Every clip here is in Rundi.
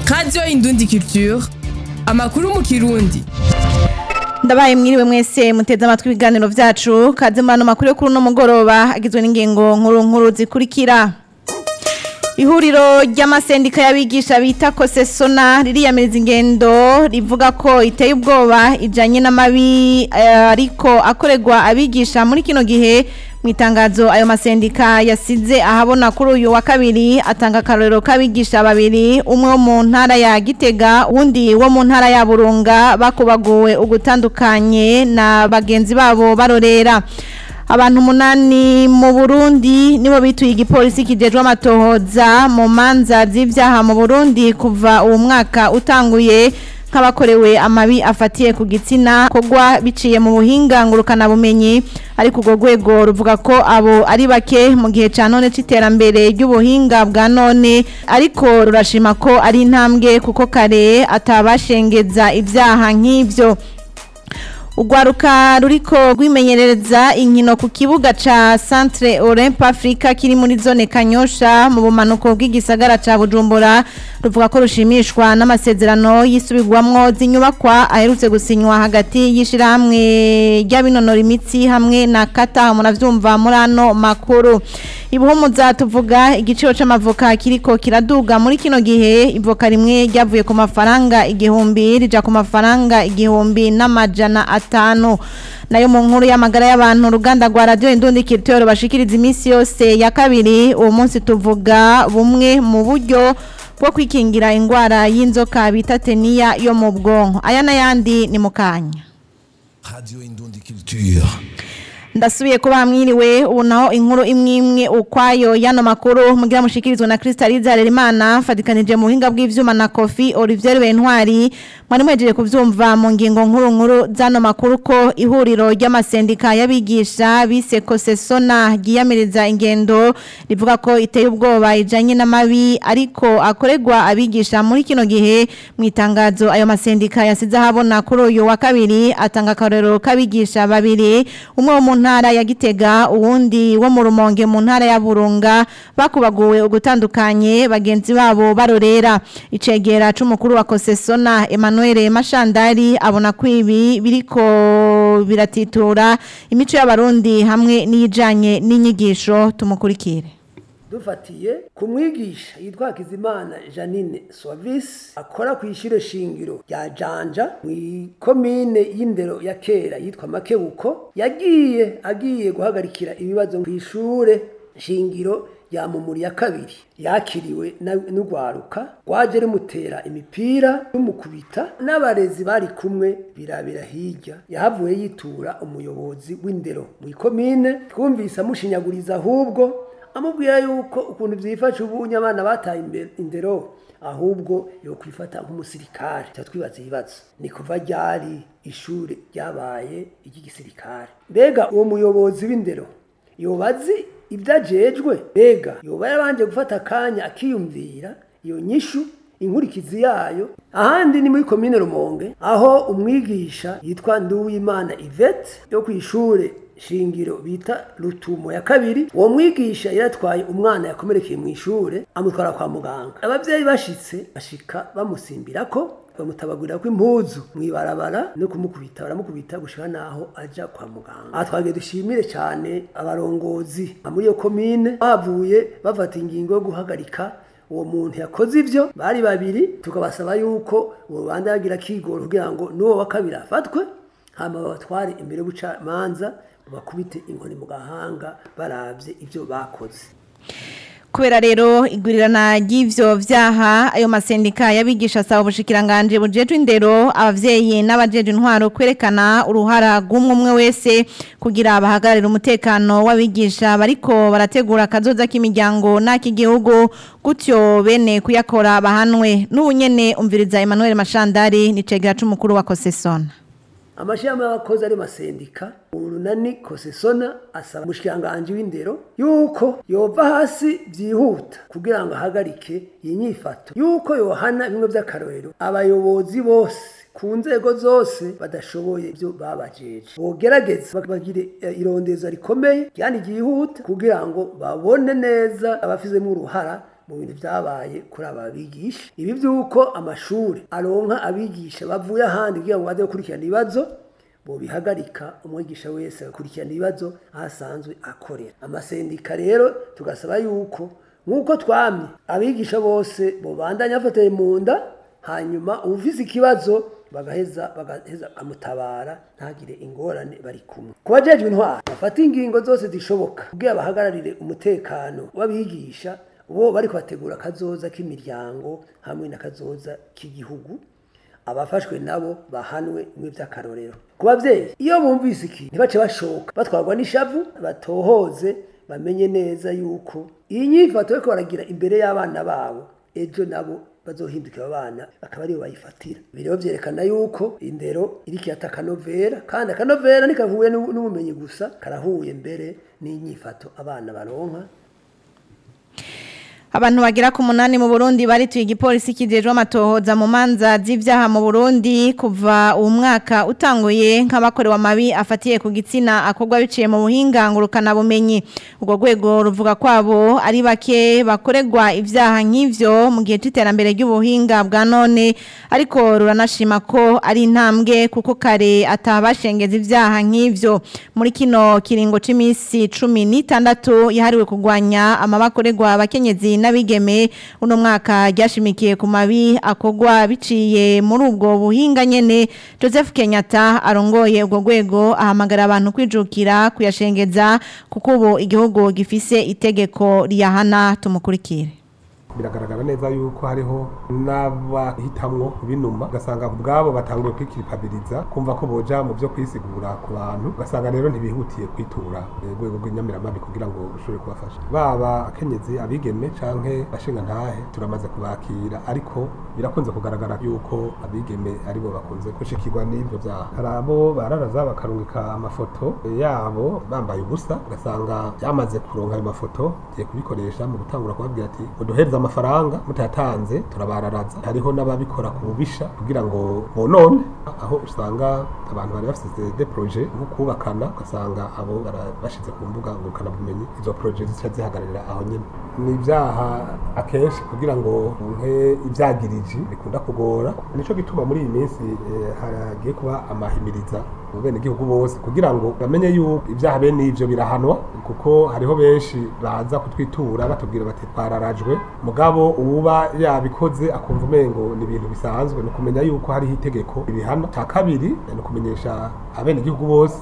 radiyo indundi culture amakuru mu kirundi ndabaye mwiriwe mwese muteze amatwi ibiganiro vyacu kaze mu ano makuru yo kuri uno mugoroba agizwe n'ingingo nkuru nkuru zikurikira ihuriro ry'amasendika y'abigisha bita kosesona ririyamiriza ingendo rivuga ko iteye ubwoba ijanye n'amabi eh, ariko akorerwa abigisha muri kino gihe mu itangazo ayo masendika yasize ahabona kuri uyu wa kabiri atanga akarorero k'abigisha babiri umwe wo mu ntara ya gitega uwundi wo mu ntara ya burunga bakubaguwe ugutandukanye na bagenzi babo barorera abantu umunani mu Burundi nibo bituye igipolisi kijejwe amatohoza mu manza z'ivyaha mu Burundi kuva uwo mwaka utanguye nk'abakorewe amabi afatiye ku gitsina kogwa biciye mu buhinga ngurukana bumenyi ariko urwo rwego ruvuga ko abo ari bake mu gihe ca none c'iterambere ry'ubuhinga bwa none ariko rurashima ko ari intambwe kuko kare atabashengeza ivyaha nk'ivyo Ugwaruka ruriko rwimenyereza inkino ku kibuga ca Centre Olympe Africa kiri muri zone Kanyosha mu bumanuko bw'igisagara ca Bujumbura ruvuga ko rushimishwa n'amasezerano yisubirwamwo z'inyubakwa aherutse gusinywa hagati y'ishirahamwe ry'abinonora imitsi hamwe na Kata muravyumva muri ano makuru ibuhumuza tuvuga igiciro c'amavoka kiriko kiraduga muri kino gihe ivoka rimwe ryavuye ku mafaranga igihumbi rija ku mafaranga igihumbi n'amajana atanu nayo mu nkuru y'amagara y'abantu uruganda rwa radiyo indundi kiritoyo bashikiriza iminsi yose ya kabiri uwo munsi tuvuga bumwe mu buryo bwo kwikingira indwara y'inzoka bita teniya yo mu bwonko aya n'ayandi ni mu kanya Radio Indundi Culture. ndasubiye kuba mwiriwe ubu naho inkuru imwe imwe ukwayo y'ano makuru mugira mushikirizwa na Crystalise Harerimana fatikanije mu buhinga bw'ivyuma na Kofi Olivier Bentwari mwari mwejeje kuvyumva mu ngingo nkuru nkuru z'ano makuru ko ihuriro ry'amasendika y'abigisha bise Kosesona ryiyamiriza ingendo rivuga ko iteye ubwoba ijanye n'amabi ariko akorerwa abigisha muri kino gihe mu itangazo ayo masendika yasize ahabona kuri uyu wa kabiri atanga akarorero k'abigisha babiri umwe wo mu ntara ya Gitega uwundi wo mu Rumonge mu ntara ya Burunga bakubaguwe ugutandukanye bagenzi babo barorera icegera c'umukuru wa Kosesona Emmanuel Mashandari abona ko ibi biriko biratitura imico y'abarundi hamwe n'ijanye n'inyigisho tumukurikire dufatiye ku mwigisha yitwa Hakizimana Janine Suavis akora ku ishure shingiro rya Janja mu komine y'indero ya kera yitwa Makebuko yagiye agiye guhagarikira ibibazo ku ishure shingiro ya mumuri ya kabiri yakiriwe n'urwaruka rwaje rumutera imipira rumukubita n'abarezi bari kumwe birabira hirya yahavuye yitura umuyobozi w'indero mu ikomine twumvise amushinyaguriza ahubwo amubwira yuko ukuntu byifashe ubunye abana bataye imbere indero ahubwo yo kwifata nk'umusirikare twibaza ibibazo ni kuva ryari ishuri ryabaye iry'igisirikare mbega uwo muyobozi w'indero yobazi ibyo ajejwe mbega yoba yarabanje gufata akanya akiyumvira iyo nyishu inkurikizi yayo ahandi ni muri komine rumonge aho umwigisha yitwa nduwimana ivete yo ku ishure shingiro bita rutumo ya kabiri uwo mwigisha yaratwaye umwana yakomerekeye mu ishure amutwara kwa muganga abavyeyi bashitse bashika bamusimbira ko bamutabagurira ko impuzu mwibarabara no kumukubita baramukubita gushika naho aja kwa muganga aha twagiye dushimire cyane abarongozi muri iyo komine bavuye bafata ingingo yo guhagarika uwo muntu yakoze ivyo bari babiri tukabasaba yuko uwo banda yagira kigoro kugira ngo n'uwo wa kabiri afatwe hama babatware imbere y'ubucamanza bakubite inkoni mu gahanga baravye ivyo bakoze kubera rero igurirana ry'ivyo vyaha ayo masendika yabigisha asaba ubushikiranganje bujejwe indero abavyeyi n'abajeje intwaro kwerekana uruhara rw'umwe umwe wese kugira bahagararire umutekano w'abigisha bariko barategura akazoza k'imiryango n'ak'igihugu gutyo bene kuyakora bahanwe n'ubu nyene umviriza Emmanuel Mashandari ni cegera c'umukuru wa Kosesona amashirahamwe y'abakozi ari masendika urunani kosesona asaba umushikiranganji w'indero yuko yova hasi vyihuta kugira ngo ahagarike iyi nyifato yuko yohana bimwe vy'akarorero abayobozi bose ku nzego zose badashoboye ibyo babajeje bogerageza bagire eh, irondeza rikomeye kandi ryihuta kugira ngo babone neza abafizemo uruhara mu bintu byabaye kuri aba bigisha ibi by'uko amashuri aronka abigisha bavuye ahandi kugira ngo baze gukurikirana ibibazo bobihagarika umwigisha wese agakurikirana ibibazo aho asanzwe akorera amasendika rero tugasaba yuko nk'uko twamye abigisha bose bobandanya bafatanye mu nda hanyuma ufise ikibazo bagaheza bagaheza amutabara ntagire ingorane bari kumwe ku bajejwe intwara bafata ingingo zose zishoboka kugira bahagararire umutekano w'abigisha bo bari kubategura akazoza k'imiryango hamwe n'akazoza k'igihugu abafashwe nabo bahanwe nk'iby'akarorero ku babyeyi iyo bumvise iki ntibace bashoka batwarwa n'ishavu batohoze bamenye neza yuko iyi nyifato yo baragira imbere y'abana babo ejo nabo bazohindukira abana bakaba aribo bayifatira ibi rero byerekana yuko indero iriko irata akanovera kandi akanovera ntikavuye n'ubu- n'ubumenyi gusa karahuye mbere n'inyifato abana baronka Abantu bagira ku munani mu Burundi barituye igipolisi kijejwe amatohoza mu manza z'ivyaha mu Burundi kuva uwo mwaka utanguye nk'abakorewe amabi afatiye ku gitsina akorwa biciye mu buhinga ngurukana bumenyi ubwo rwego ruvuga kwabo ari bake bakorerwa ivyaha nk'ivyo mu gihe c'iterambere ry'ubuhinga bwa none ariko ruranashima ko ari intambwe kuko kare atabashengeza ivyaha nk'ivyo muri kino kiringo c'imisi cumi n'itandatu yahariwe kurwanya amabakorerwa abakenyezi n'abigeme uno mwaka ryashimikiye ku mabi akorwa biciye muri ubwo buhinga nyene Joseph Kenyatta arongoye ubwo rwego ahamagara abantu kwijukira kuyashengeza kuko ubu igihugu gifise itegeko riyahana tumukurikire biragaragara neza yuko hariho n'abahitamwo binuma ugasanga ubwabo batanguye kwikiripabiliza kumva ko boja mu byo kwisigura ku bantu ugasanga rero ntibihutiye kwitura eh, urwego rw'inyamiramabi kugira ngo rushobore kubafasha baba akenyezi abigeme canke bashinga ntahe turamaze kubakira ariko birakunze kugaragara yuko abigeme aribo bakunze gushikirwa n'ivyo vyaha hari abo bararaza bakarungika amafoto yabo bambaye ubusa ugasanga yamaze kuronka ayo mafoto giye kubikoresha mu gutangura kubabwira ati uduhereze amafaranga mutayatanze turabararaza hariho n'ababikora ku bubisha kugira ngo bonone aho usanga abantu bari bafite de proje nko kubakana ugasanga abo bara- bashize ku mbuga ngurukana bumenyi izo proje zica zihagararira aho nyine ni ibyaha akenshi kugira ngo nke ibyagiriji bikunda kugora nico gituma muri iyi minsi eh, hagiye kuba amahimiriza mu bene gihugu bose kugira ngo bamenye yuko ibyaha bene ivyo birahanwa kuko hariho benshi baza kutwitura batubwira bati twararajwe mugabo uwuba yabikoze akumva umengo ni ibintu bisanzwe ni ukumenya yuko hariho itegeko ibihana cya kabiri ni ukumenyesha abene gihugu bose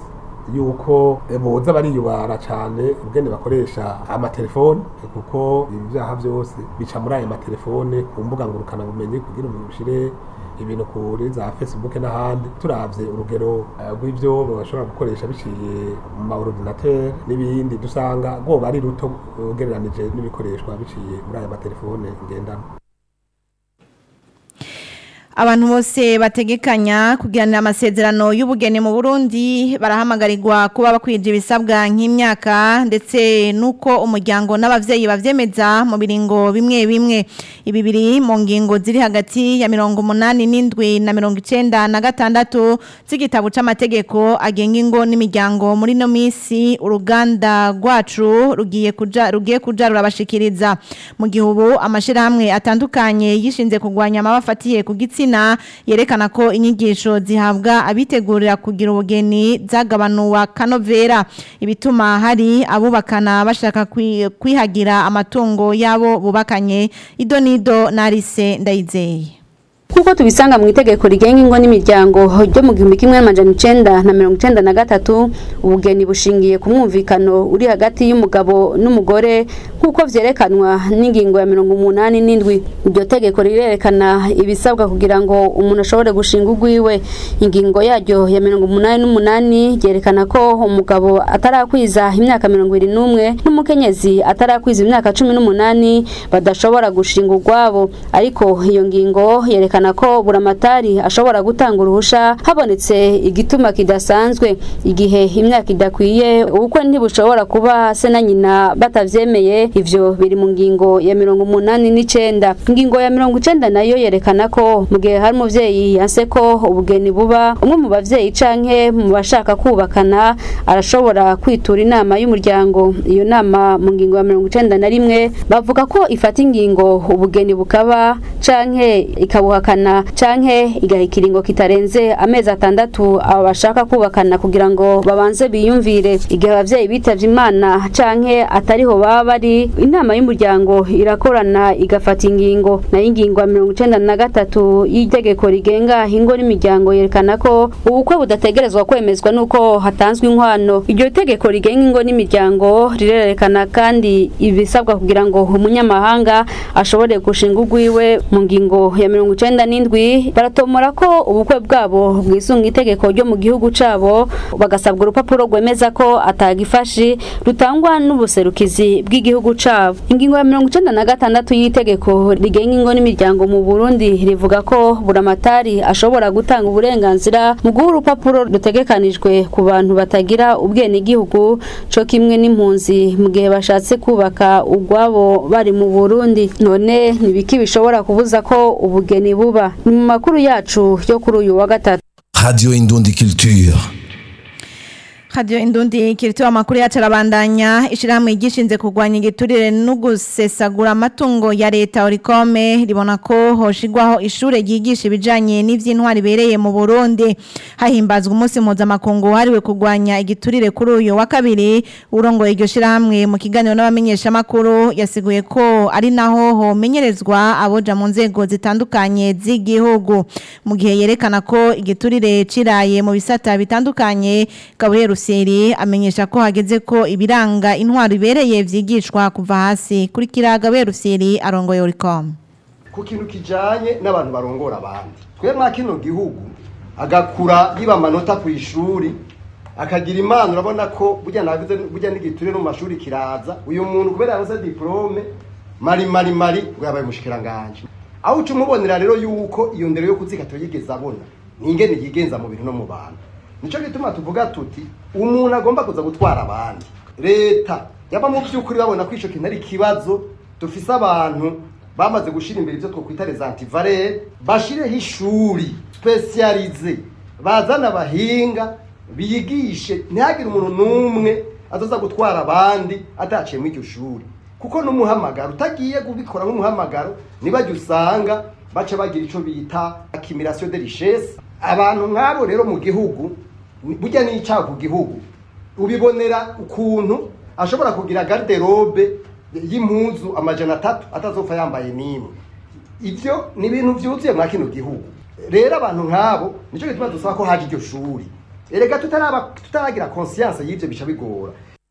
yuko eh, boza bariyubara cyane ubwene bakoresha amatelefone eh, kuko ibi byaha byose bica muri ayo matelefone ku mbuga ngurukana bumenyi kugira ngo bishire ibintu kuri za facebook n'ahandi turavye urugero eh, rw'ivyo bashobora gukoresha biciye mu ma ordinateur n'ibindi dusanga rwoba ari ruto ugereranije n'ibikoreshwa biciye muri aya matelefone ngendanwa Abantu bose bategekanya kugiranira amasezerano y'ubugeni mu Burundi barahamagarirwa kuba bakwije ibisabwa nk'imyaka ndetse nuko umuryango n'abavyeyi bavyemeza mu biringo bimwe bimwe ibi biri mu ngingo ziri hagati ya mirongo umunani n'indwi na mirongo icenda na gatandatu z'igitabo c'amategeko agenga ingo n'imiryango muri no misi uruganda rwacu rugiye kuja rugiye kuja rurabashikiriza mu gihugu amashirahamwe atandukanye yishinze kugwanya amabafatiye ku gitsina yerekana ko inyigisho zihabwa abitegurira kugira ubugeni zagabanuwa kanovera ibituma hari abubakana bashaka kwi- kwihagira amatungo yabo bubakanye idonido narise ndayizeye Kuko tubisanga mu itegeko rigenga ingo n'imiryango ryo mu gihumbi kimwe n'amajana icenda na mirongo icenda na gatatu ubugeni bushingiye ku mwumvikano uri hagati y'umugabo n'umugore nk'uko vyerekanwa n'ingingo ya mirongo umunani n'indwi iryo tegeko rirerekana ibisabwa kugira ngo umuntu ashobore gushinga urwiwe ingingo yaryo ya mirongo umunani n'umunani ryerekana ko umugabo atarakwiza imyaka mirongo ibiri n'umwe n'umukenyezi atarakwiza imyaka cumi n'umunani badashobora gushinga urwabo ariko iyo ngingo yerekana ryerekana ko buramatari ashobora gutanga uruhusha habonetse igituma kidasanzwe igihe imyaka idakwiye ubukwe ntibushobora kuba se na nyina batavyemeye ivyo biri mu ngingo ya mirongo umunani n'icenda ingingo ya mirongo icenda nayo yerekana ko mu gihe hari umuvyeyi yanse ko ubugeni buba umwe mu bavyeyi canke mu bashaka kubakana arashobora kwitura inama y'umuryango iyo nama mu ngingo ya mirongo icenda na rimwe bavuga ko ifata ingingo ubugeni bukaba canke ikabuhakana canke igaha ikiringo kitarenze amezi atandatu aba bashaka kubakana kugira ngo babanze biyumvire igihe abavyeyi bitavye imana canke atariho baba bari inama y'umuryango irakorana igafata ingingo nayo ingingo ya mirongo icenda na gatatu y'itegeko rigenga ingo n'imiryango yerekana ko ubukwe budategerezwa kwemezwa nuko hatanzwe inkwano iryo tegeko rigenga ingo n'imiryango rirerekana kandi ibisabwa kugira ngo umunyamahanga ashobore gushinga urwiwe mu ngingo ya mirongo icenda n'indwi baratomora ko ubukwe bwabo bwisunga itegeko ryo mu gihugu cabo bagasabwa urupapuro rwemeza ko atagifashi rutangwa n'ubuserukizi bw'igihugu cabo ingingo ya mirongo icenda na gatandatu y'itegeko rigenga ingo n'imiryango mu burundi rivuga ko buramatari ashobora gutanga uburenganzira mu guha urupapuro rutegekanijwe ku bantu batagira ubwenegihugu co kimwe n'impunzi mu gihe bashatse kubaka urwabo bari mu burundi none nibiki bishobora kubuza ko ubugeni buba ni mu makuru yacu yo kuri uyu wa gatatu Radio Indundi Culture. Radio Indundi kiritoa makuru yacu arabandanya ishirahamwe igishinze kurwanya igiturire no gusesagura amatungo ya leta Orikome ribona ko hoshigwaho ishure ryigisha ibijanye n'ivy'intwari bereye mu Burundi hahimbazwa umunsi mpuzamakungu hariwe kurwanya igiturire kuri uyu wa kabiri urongoye iryo shirahamwe mu kiganiro n'abamenyesha makuru yasiguye ko ari naho homenyerezwa aboja mu nzego zitandukanye z'igihugu mu gihe yerekana ko igiturire ciraye mu bisata bitandukanye Gabriel Ruseri amenyesha ko hageze ko ibiranga intwaro ibereye vyigishwa kuva hasi kuri kiraga Gabriel Ruseri arongoye Oricom ku kintu kijanye n'abantu barongora abandi twe mwa kino gihugu agakura yiba amanota ku ishuri akagira imana urabona ko burya navuze burya n'igiture no mu mashuri kiraza uyu muntu kubera yabuze diplome mari mari mari ngo yabaye umushikiranganje aho uca umubonera rero yuko iyo ndero yo kuzika tuyigeze abona ningene yigenza mu bintu no mu bantu nico gituma tuvuga tuti umuntu agomba kuza gutwara abandi leta yaba mu by'ukuri babona ko ico kintu ari ikibazo dufise abantu bamaze gushira imbere ivyo twokwita les antivaleurs bashireho ishuri specialize bazana abahinga biyigishe ntihagire umuntu n'umwe azoza gutwara abandi ataciye muri iryo shuri kuko n'umuhamagaro utagiye kubikora nk'umuhamagaro nibajya usanga baca bagira ico bita accumulation de richesse abantu nk'abo rero mu gihugu burya n'icyaha ku gihugu ubibonera ukuntu ashobora kugira garderobe y'impuzu amajana atatu atazopfa yambaye n'imwe ivyo ni ibintu vyuzuye mwa kino gihugu rero abantu nk'abo nico gituma dusaba ko haje iryo shuri erega tutaraba tutaragira conscience y'ivyo bica bigora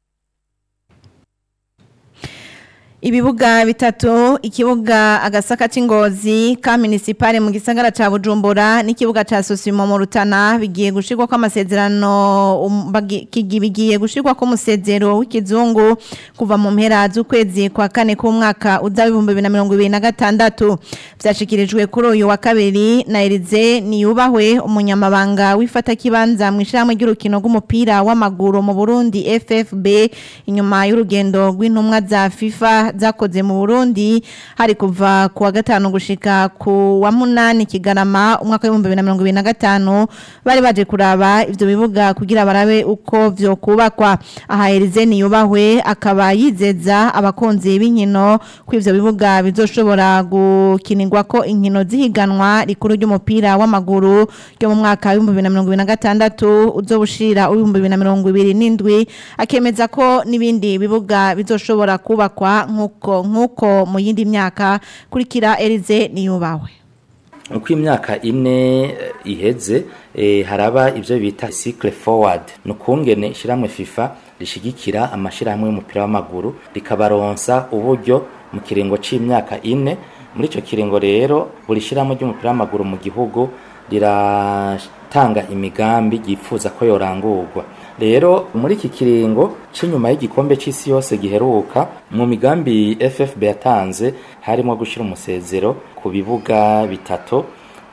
Ibibuga bitatu ikibuga agasaka c'ingozi ka municipale mu gisagara ca Bujumbura n'ikibuga ca Sosimo mu Rutana bigiye gushirwa ko amasezerano um, bagi- kigi- bigiye gushirwa ko musezero w'ikizungu kuva mu mpera z'ukwezi kwa kane k'umwaka uza w'ibihumbi bibiri na mirongo ibiri na gatandatu vyashikirijwe kuri uyu wa kabiri na Elize niyubahwe umunyamabanga w'ifata kibanza mu ishyirahamwe ry'urukino rw'umupira w'amaguru mu Burundi FFB inyuma y'urugendo rw'intumwa za FIFA zakoze mu Burundi hari kuva ku wa gatanu gushika ku wa munani Kigarama umwaka w'ibihumbi bibiri na mirongo ibiri na gatanu bari baje kuraba ivyo bibuga kugira barabe uko vyo kubakwa aha Elize niyubahwe akaba yizeza abakunzi b'inkino ko ivyo bibuga bizoshobora gukinirwa ko inkino zihiganwa rikuru ry'umupira w'amaguru ryo mu mwaka w'ibihumbi bibiri na mirongo ibiri na gatandatu uzobushira w'ibihumbi bibiri na mirongo ibiri n'indwi akemeza ko n'ibindi bibuga bizoshobora kubakwa nk'uko nk'uko mu yindi myaka kurikira Elize niyubahwe uko imyaka ine eh, iheze eh, haraba ivyo bita cycle forward ni ukungene ishyirahamwe fifa rishigikira amashyirahamwe y'umupira w'amaguru rikabaronsa uburyo mu kiringo c'imyaka ine muri ico kiringo rero buri shyirahamwe ry'umupira w'amaguru mu gihugu riratanga imigambi yifuza ko yorangurwa rero muri iki kiringo c'inyuma y'igikombe c'isi yose giheruka mu migambi FFB yatanze harimo gushira umusezero ku bibuga bitatu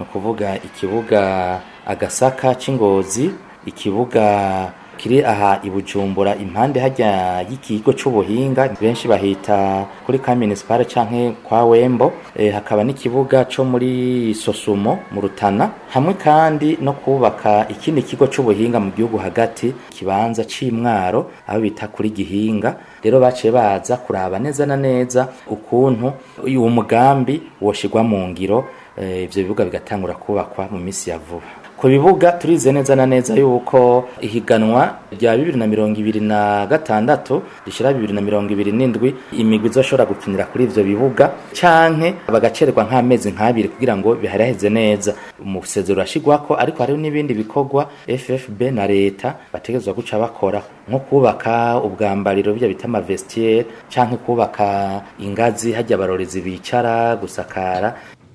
ni ukuvuga ikibuga agasaka c'ingozi ikibuga kiri aha i Bujumbura impande hajya y'ikigo c'ubuhinga benshi bahita kuri ka municipal canke kwa Wembo e, hakaba n'ikibuga co muri Sosumo mu Rutana hamwe kandi no kubaka ikindi kigo c'ubuhinga mu gihugu hagati kibanza c'imwaro aho bita kuri Gihinga rero baciye baza kuraba neza na neza ukuntu uyu mugambi woshigwa mu ngiro e, ivyo bibuga bigatangura kubakwa mu misi ya vuba ku bibuga turize neza na neza yuko ihiganwa rya bibiri na mirongo ibiri na gatandatu rishira bibiri na mirongo ibiri n'indwi imigwi izoshobora gukinira kuri ivyo bibuga canke bagacererwa nk'amezi nk'abiri kugira ngo biharaheze neza umusezero urashigwako ariko hariho n'ibindi bikorwa FFB na leta bategerezwa guca bakora nko kubaka ubwambariro bya bita amavestiaire canke kubaka ingazi hajya abarorezi bicara gusakara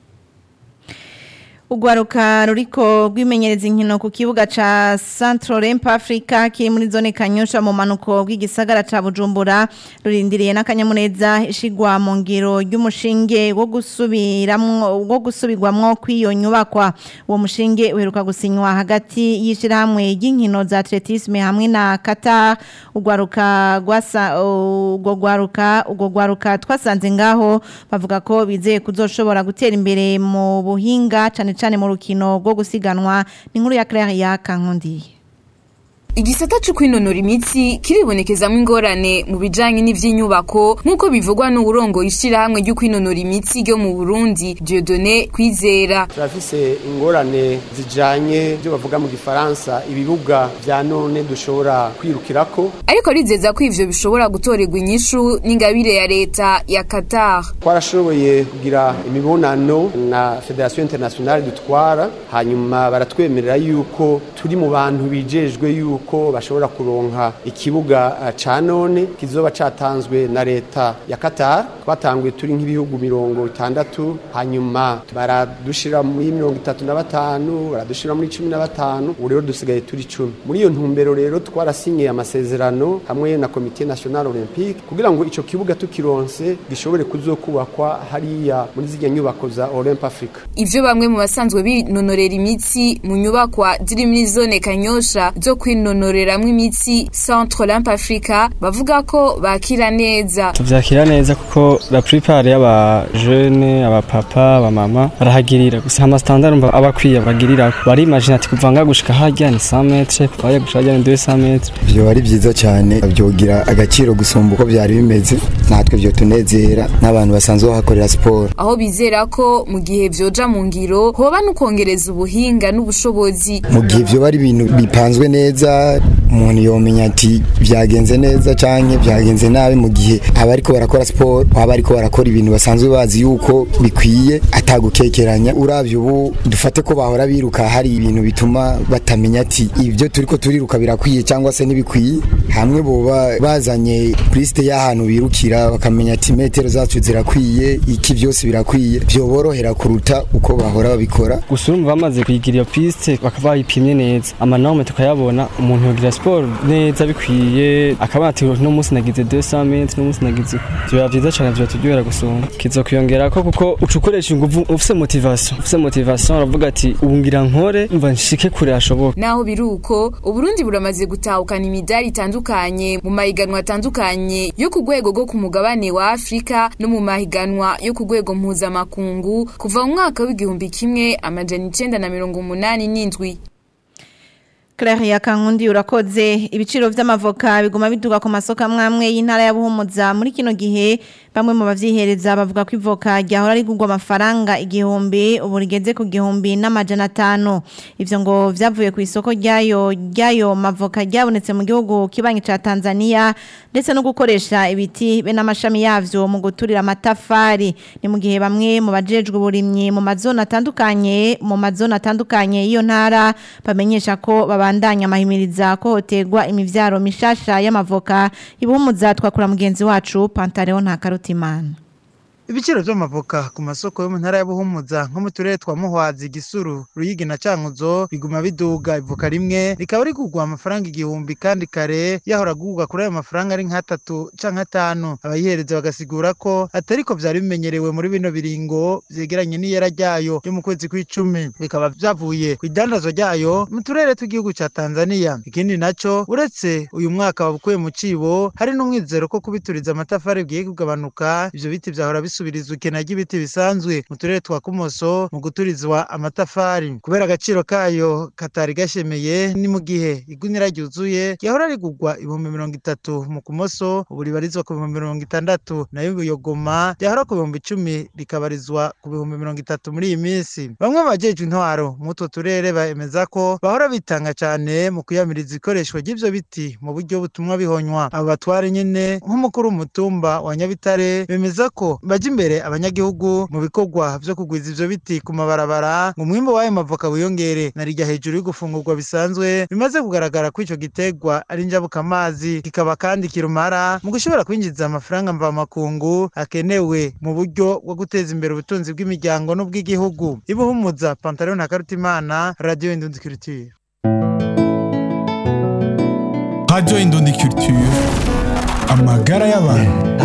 Ugwaruka ruriko rwimenyereza inkino ku kibuga ca Central Ramp Africa kiri muri zone Kanyosha mu manuko bw'igisagara ca Bujumbura rurindiriye n'akanyamuneza ishigwa mu ngiro y'umushinge wo gusubiramwo wo gusubirwamwo kw'iyo nyubakwa uwo mushinge uheruka gusinywa hagati y'ishirahamwe ry'inkino za atletisme hamwe na Qatar ugwaruka gwasa ubwo gwaruka ubwo gwaruka twasanze ngaho bavuga ko bizeye kuzoshobora gutera imbere mu buhinga cane cyane mu rukino rwo gusiganwa ni nkuru ya Claire ya Kankundi Igisata cyo kwinonora imitsi kiribonekezamo ingorane mu bijanye n'ivy'inyubako nk'uko bivugwa n'uburongo ishirahamwe ryo kwinonora imitsi ryo mu Burundi Dieudonné Kwizera turafise ingorane zijanye byo bavuga mu gifaransa ibibuga vya none dushobora kwirukirako ariko rizeza ko ivyo bishobora gutorerwa inyishu n'ingabire ya leta ya Qatar twarashoboye kugira imibonano na Federation Internationale dutwara hanyuma baratwemerera yuko turi mu bantu bijejwe yuko ko bashobora kuronka ikibuga ca none kizoba catanzwe na leta ya Qatar twatanguye turi nk'ibihugu mirongo itandatu hanyuma baradushira muri mirongo itatu na batanu baradushira muri cumi na batanu ubu rero dusigaye turi cumi muri iyo ntumbero rero twarasinyiye amasezerano hamwe na komite national olympique kugira ngo ico kibuga tukironse gishobore kuzokubakwa hariya muri zirya nyubako za Olymp Africa ivyo bamwe mu basanzwe binonorera imitsi mu nyubakwa ziri muri zone Kanyosha zo kwinonora kwinonoreramwo imitsi Centre Olymp Africa bavuga ko bakira neza tuvyakira neza kuko la plupart y'aba jeune aba papa aba mama barahagirira gusa ama standard umva abakwiye bagirira bari imagine ati kuva nga gushika harya ni 100 metres kuva harya gushika harya ni 200 metres byo ari byiza cyane byogira agaciro gusumba uko byari bimeze natwe byo tunezera n'abantu basanzwe bahakorera siporo aho bizera ko mu gihe vyoja mu ngiro hoba nukongereza ubuhinga n'ubushobozi mu gihe vyo bari ibintu bipanzwe neza umuntu yomenya ati byagenze neza canke byagenze nabi mu gihe abariko barakora siporo baba bariko barakora ibintu basanzwe bazi yuko bikwiye atagukekeranya uravye ubu dufate ko bahora biruka hari ibintu bituma batamenya ati ibyo turiko turiruka birakwiye cyangwa se ntibikwiye hamwe boba bazanye liste y'ahantu birukira bakamenya ati metero zacu zirakwiye iki byose birakwiye byoborohera kuruta uko bahora babikora gusa urumva bamaze kuyigira iyo piste bakaba bayipimye neza amanome tukayabona umuntu yogira siporo neza bikwiye akaba ati no munsi nagize 200 metres no munsi nagize byo byiza cyane byo turyohera gusumba kizo kwiyongera ko kuko ucukoresha ingufu ufise motivation ufise motivation uravuga ati ubu ngira nkore mva nshike kure hashoboka naho biruko uburundi buramaze gutahukana imidari itandukanye mu mahiganwa atandukanye yo ku rwego rwo ku mugabane wa Afrika no mu mahiganwa yo ku rwego mpuzamakungu kuva mu mwaka w'igihumbi kimwe amajana icenda na mirongo umunani n'indwi Claire ya Kankundi urakoze ibiciro vy'amavoka biguma biduga ku masoko amwamwe y'intara ya Buhumuza muri kino gihe bamwe mu bavyihereza bavuga ko ivoka ryahora rigurwa amafaranga igihumbi ubu rigeze ku gihumbi n'amajana atanu ivyo ngo vyavuye ku isoko ryayo ryayo mavoka ryabonetse mu gihugu kibanyi ca Tanzania ndetse no gukoresha ibiti be n'amashami yavyo mu guturira amatafari ni mu gihe bamwe mu bajejwe uburimyi mu mazona atandukanye mu mazona atandukanye y'iyo ntara bamenyesha ko babandanya amahimiriza ko hotegwa imivyaro mishasha y'amavoka ibuhumuza twakura mugenzi wacu Pantaleo nta karutimana ibiciro vy'amavoka ku masoko yo mu ntara ya Buhumuza nko mu turere twa Muhwazi Gisuru Ruyigi na Cankuzo biguma biduga ivoka rimwe rikaba rigurwa amafaranga igihumbi kandi kare yahora gurwa kuri ayo mafaranga ari nk'atatu canke atanu abayihereza bagasigura ko atariko vyari bimenyerewe muri bino biringo vyegeranye n'iyera ryayo ryo mu kwezi kw'icumi bikaba vyavuye kw'idandazwa ryayo mu turere tw'igihugu ca Tanzania ikindi naco uretse uyu mwaka wabukuye mu cibo hari n'umwizero ko kubituriza amatafari bigiye kugabanuka ivyo biti vyahora bisubirizwa ikena ry'ibiti bisanzwe mu turere twa Kumoso mu guturizwa amatafari kubera agaciro kayo katari gashemeye ni mu gihe igunira ryuzuye yahora rigurwa ibihumbi mirongo itatu mu Kumoso ubu ribarizwa ku bihumbi mirongo itandatu nayo Buyogoma ryahora ku bihumbi icumi rikabarizwa ku bihumbi mirongo itatu muri iyi minsi bamwe mu bajejwe intwaro mu utwo turere bemeza ko bahora bitanga cane mu kuyamiriza ikoreshwa ry'ivyo biti mu buryo butumwa bihonywa abo batware nyene nk'umukuru w'umutumba wa Nyabitare bemeza ko baje imbere abanyagihugu mu bikorwa vyo kugwiza ivyo biti ku mabarabara ngo umwimbo w'ayo mavoka wiyongere narirya hejuru y'ugufungurwa bisanzwe bimaze kugaragara ko ico gitegwa ari njabuka amazi kikaba kandi kirumara mu gushobora kwinjiza amafaranga mvamakungu akenewe mu buryo bwo guteza imbere ubutunzi bw'imiryango n'ubw'igihugu ibuhumuza Pantalon na Karutimana Radio Indundi Culture Radio Indundi Culture amagara y'abantu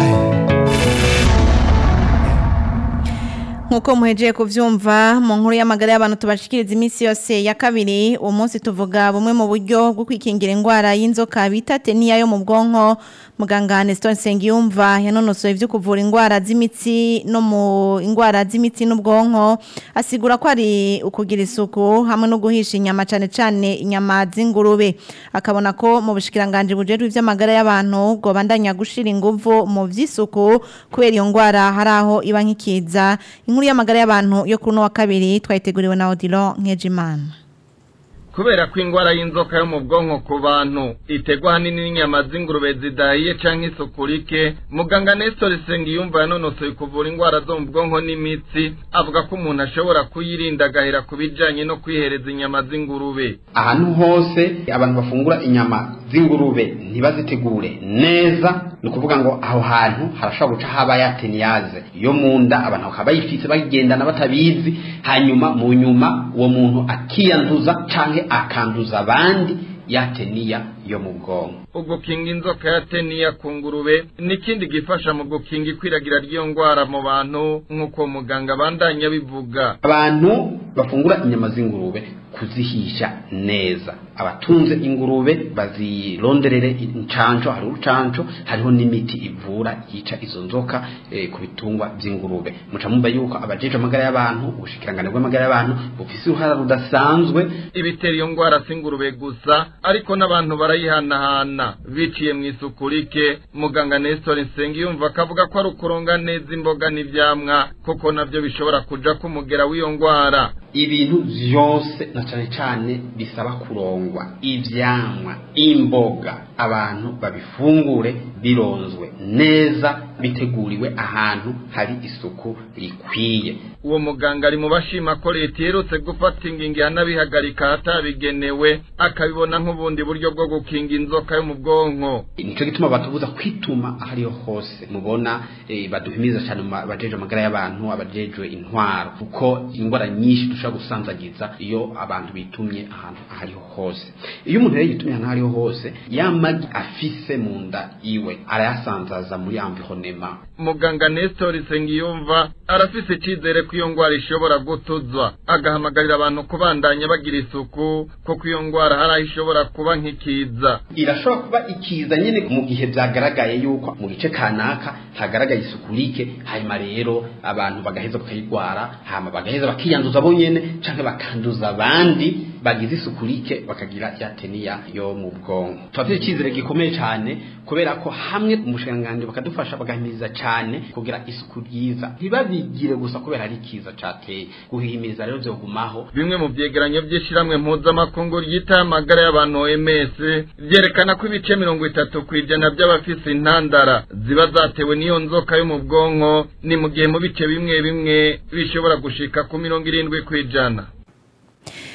nkuko muhejeye kuvyumva mu nkuru y'amagara y'abantu tubashikiriza iminsi yose ya kabiri uwo munsi tuvuga bumwe mu buryo bwo kwikingira indwara y'inzoka bita teniya yo mu bwonko muganga Nestor Nsengiyumva yanonosoye ivyo kuvura indwara z'imitsi no mu indwara z'imitsi n'ubwonko asigura ko ari ukugira isuku hamwe no guhisha inyama cane cane inyama z'ingurube akabona ko mu bushikiranganje bujejwe ivy'amagara y'abantu bwo bandanya gushira inguvu mu vy'isuku kubera iyo ndwara hari aho iba nk'ikiza inkuru y'amagara y'abantu yo kuri uno wa kabiri twayiteguriwe na Odilon Nkejimana kubera ko indwara y'inzoka yo mu bwonko ku bantu itegwa ahanini n'inyama z'ingurube zidahiye canke isuku rike muganga Nestor Sengiyumva yanonosoye kuvura indwara zo mu bwonko n'imitsi avuga ko umuntu ashobora kuyirinda agahera ku bijanye no kwihereza inyama z'ingurube ahantu hose abantu bafungura inyama z'ingurube ntibazitegure neza ni ukuvuga ngo aho hantu harashobora guca haba yateniyaze yo mu nda abantu bakaba bayifise bayigendana batabizi hanyuma mu nyuma uwo muntu akiyanduza canke akanduza abandi yateniya yo mu bwonko ugukinga inzoka ya teniya ku ngurube ni ikindi gifasha mu gukinga ikwiragira ry'iyo ndwara mu bantu nk'uko muganga bandanya bivuga abantu bafungura inyama z'ingurube kuzihisha neza abatunze ingurube bazironderere incanco hari urucanco hariho n'imiti ivura yica izo nzoka e, ku bitungwa by'ingurube muca mumva yuko abajeje amagara y'abantu ubushikirangane bw'amagara y'abantu bufise uruhara rudasanzwe ibitera iyo ndwara s'ingurube gusa ariko n'abantu barayihanahana biciye mu isuku rike muganga Nestor Nsengiyumva akavuga ko ari ukuronga neza imboga n'ivyamwa koko navyo bishobora kuja kumugera w'iyo ndwara ibintu vyose na cane cane bisaba kurongwa ivyamwa imboga abantu babifungure bironzwe neza biteguriwe ahantu hari isuku rikwiye uwo muganga ari mu bashima ko leta iherutse gufata ingingo ihanabihagarika ahatabigenewe akabibona nk'ubundi buryo bwo gukinga inzoka yo mu bwonko nico gituma batubuza kwituma ahariho hose mubona eh, baduhimiriza cyane bajeje amagara y'abantu abajejwe intwaro kuko indwara nyinshi dushobora gusanzagiza iyo abantu bitumye ahantu ahariho hose iyo umuntu rero yitumye ahantu ahariho hose yamagi afise mu nda iwe arayasanzaza muri environnement muganga Nestor Sengiyumva arafise icizere ko iyo ndwara ishobora gutuzwa agahamagarira abantu kubandanya bagira isuku kuko iyo ndwara hari aho ishobora kuba nk'ikiza irashobora kuba ikiza nyine mu gihe byagaragaye yuko mu gice kanaka hagaragaye isuku rike hanyuma rero abantu bagaheza bakayirwara hama bagaheza bakiyanduza bo nyene canke bakanduza abandi bagize isuku rike bakagira ya teniya yo mu bwonko turafite icyizere gikomeye cyane kubera ko hamwe umushikiranganji bakadufasha bagahimiriza cyane kugira isuku ryiza ntibabigire gusa kubera ari kiza cateye guhimiriza rero vyogumaho bimwe mu vyegeranyo vy'ishiramwe mpuzamakungu ryitaye amagara y'abantu OMS vyerekana ko ibice mirongo itatu kw'ijana by'abafise intandara ziba zatewe n'iyo nzoka yo mu bwonko ni mu gihe mu bice bimwe bimwe bishobora gushika ku mirongo irindwi kw'ijana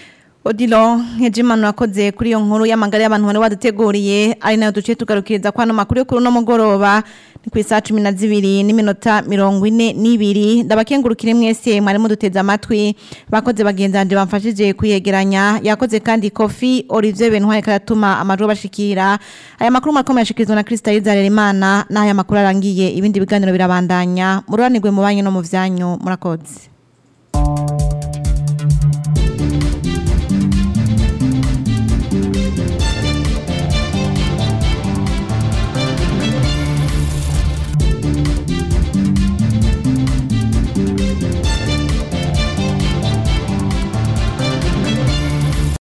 Odilo Nkejimana wakoze kuri iyo nkuru y'amagara y'abantu bari waduteguriye ari nayo duciye tugarukiriza kwano makuru yo kuri uno mugoroba ni ku isaha cumi na zibiri n'iminota mirongo ine n'ibiri ndabakengurukire mwese mwari muduteze amatwi bakoze bagenzanje bamfashije kuyegeranya yakoze kandi kofi Olivier Bentware karatuma amajwi bashikira aya makuru marakomeye ashikirizwa na Krista Zarerimana n'aya makuru arangiye ibindi biganiro birabandanya mururanirwe mu banyu no mu vyanyu murakoze